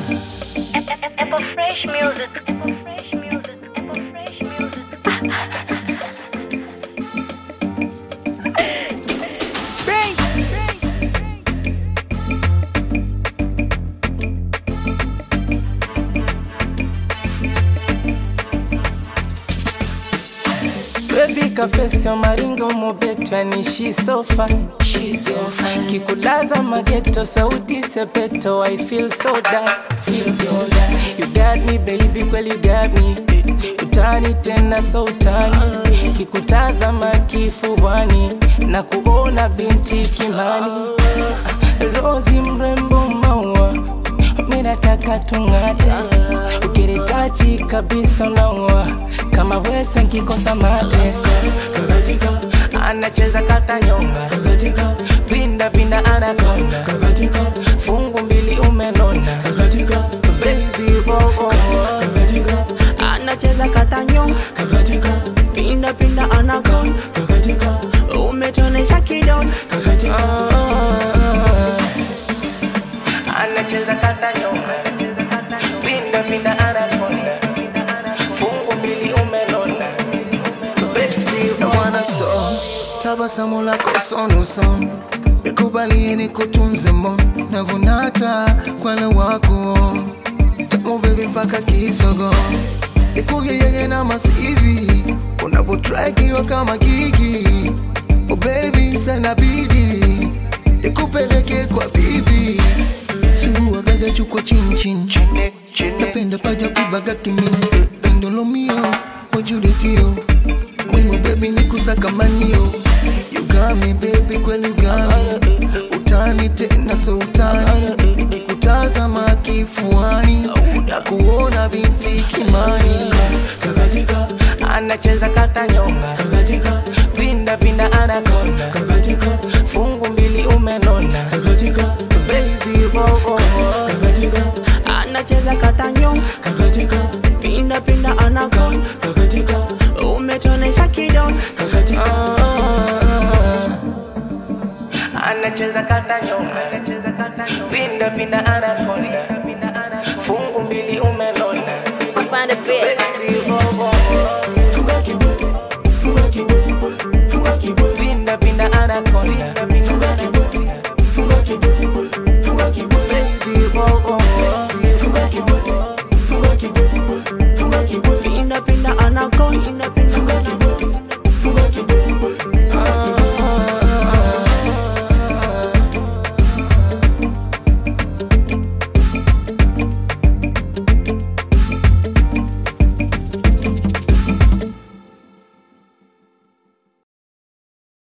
Apple Fresh Music. Apple Fresh Music. Apple Fresh Music. Baby kafesio maringo mobeto yani she so fine She's so fine Kikulaza mageto sauti sepeto I feel so down Feel so down You got me baby kweli you got me Utani tena so utani Kikutazama kifuani Na kuona binti kimani Rozi mrembo maua minataka tung'ate ukiritachi kabisa unaua kama wese nkikosa mate anacheza kata nyonga pinda pinda anakonda fungu mbili umenona baby bobo anacheza katanyo pinda pinda anagon umetonesha kidon anacheza kata nyonga pinda pinda anakonda fungu mbili umenona baby I wanna so tabasamu lako sono son nikubalie nikutunze mon navunata kwana wako tamu bebe mpaka kisogo nikugeyege na masivi unapotrakiwa kama gigi oh baby sana bidi nikupeleke kwa bibi suguagaga chukwa chinchin napenda paja kubaga kimini pendolomio mojuletio Mwimo baby ni kusakamanio You got me baby kweli you got me Utani tena so utani Nikikutazama kifuani Na kuona binti kimani anacheza kata nyonga pinda pinda anakonda fungu mbili umenona baby bobo anacheza katanyo pinda pinda anagon umetonesha kidon anacheza kata nyonga pinda pinda anakonda fungu mbili umenona Find a bit. baby